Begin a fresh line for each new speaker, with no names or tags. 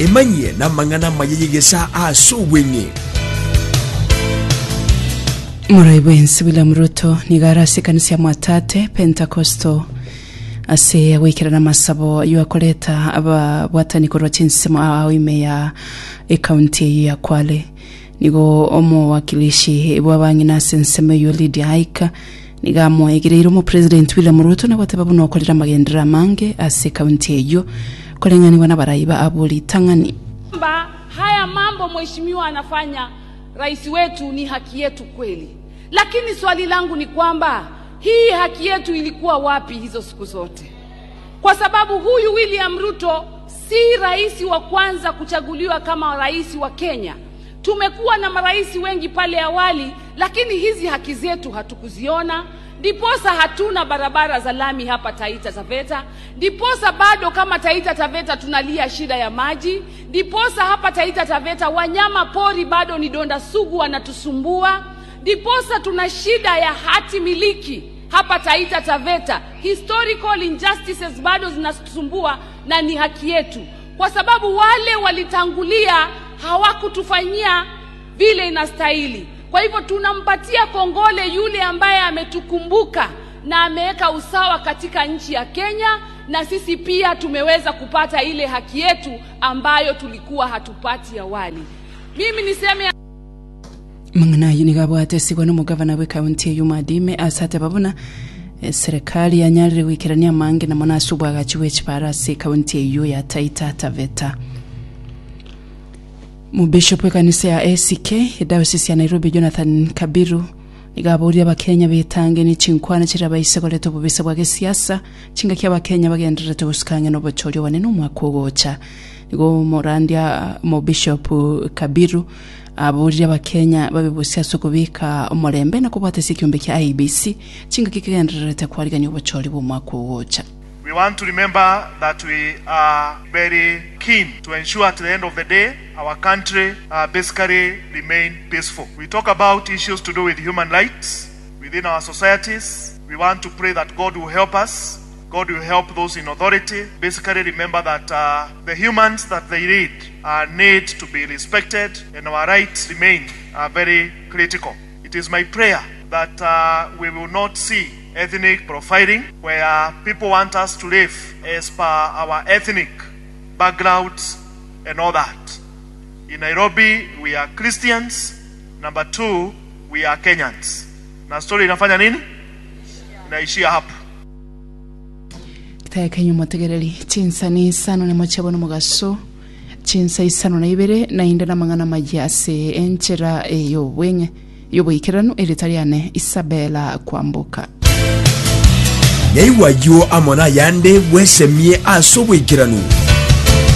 emanyie na mang'ana mayeyegesa ase obweng'e
murai bwensi william ruto nigara ase ekanisa ya mwatate pentecostal ase gwikirana masabo yu akoreta ababwatani korwa chinsemo aoime ya ekaunti eyi ya kwale nigo omowakilishi bwa bang'ina ase ensemo eyo lydia aika niga amwegereire omopresident william ruto nabwate buna okorera amagendera amange ase ekaunti eyo koreng'aniwa na baraiba abori tang'ani
kwamba haya mambo mheshimiwa anafanya rais wetu ni haki yetu kweli, lakini swali langu ni kwamba hii haki yetu ilikuwa wapi hizo siku zote? Kwa sababu huyu William Ruto si rais wa kwanza kuchaguliwa kama rais wa Kenya. Tumekuwa na marais wengi pale awali, lakini hizi haki zetu hatukuziona. Ndiposa hatuna barabara za lami hapa Taita Taveta, ndiposa bado kama Taita Taveta tunalia shida ya maji, ndiposa hapa Taita Taveta wanyama pori bado ni donda sugu wanatusumbua, ndiposa tuna shida ya hati miliki hapa Taita Taveta. Historical injustices bado zinatusumbua na ni haki yetu, kwa sababu wale walitangulia hawakutufanyia vile inastahili. Kwa hivyo tunampatia kongole yule ambaye ametukumbuka na ameweka usawa katika nchi ya Kenya, na sisi pia tumeweza kupata ile haki yetu ambayo tulikuwa hatupati awali. Mimi niseme
mang'ana ayi nigo abwatesiwa n'omugavana bw'ekaunti eyo madime asate babona eh, serikali yanyarire gwikirania amange namo nase obwagachi bw'ekibara ase ekaunti eyo ya taita taveta mubishopu w'ekanisa ya ack edayosisi ya nairobi jonathan kabiru nigo aboririe abakenya betange ni chinkwana chiri abaise koreta obobisa bwa gesiasa chingaki abakenya bagendererete gosukang'e na obochori obonene omwaka ogocha nigo morandia mobishopu kabiru aboririe abakenya babe bosiasa okobika omorembe na kobwatesa ekiombe kia ibc chingaki kigendererete kwarigania obochori bwa omwaka ogocha
We want to remember that we are very keen to ensure at the end of the day our country uh, basically remain peaceful. We talk about issues to do with human rights within our societies. We want to pray that God will help us. God will help those in authority. Basically, remember that uh, the humans that they lead uh, need to be respected and our rights remain uh, very critical. It is my prayer that uh, we will not see ethnic profiling where people want us to live as per our ethnic backgrounds and all that. In Nairobi, we are Christians. Number two, we are Kenyans. Na story inafanya nini? Inaishia hapo.
kitaya kenya omotegereri chinsa ni isano nimo chiabona omogaso chinsa isano na ibere na inde na mang'ana mayi ase enchera eyo obweng'e yoboikeranu erita riane isabela kwambuka
nyaiwayo amo na yande bwesemie ase obwekiranu